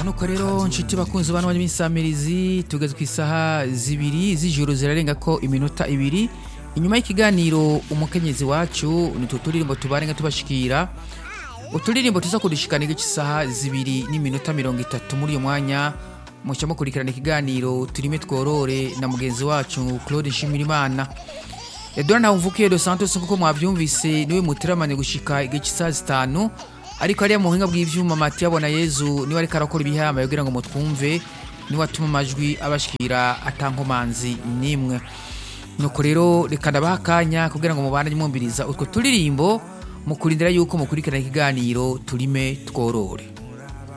nuko rero nshuti bakunzi bano b'imisamirizi tugeze ku isaha zibiri z'ijoro zirarenga ko iminota ibiri inyuma y'ikiganiro umukenyezi wacu ni utu turirimbo tubarenga tubashikira uturirimbo tuza kudushikana igice isaha zibiri n'iminota mirongo itatu muri uyu mwanya muca mukurikirana ikiganiro turime tworore na mugenzi wacu claude nshimirimana edouard ntawumvukiye dos santos nk'uko mwabyumvise niwe muteramanye gushika igice isaha zitanu ariko hariya mu buhinga bw'ivyuma mati yabona yezu niwe ariko arakora ibihama kugira ngo mutwumve niwe atuma amajwi abashikira atankomanzi n'imwe nuko rero reka ndabaha akanya kugira ngo mubane mwumviriza utwo turirimbo mukurindira yuko mukurikirana ikiganiro turime tworore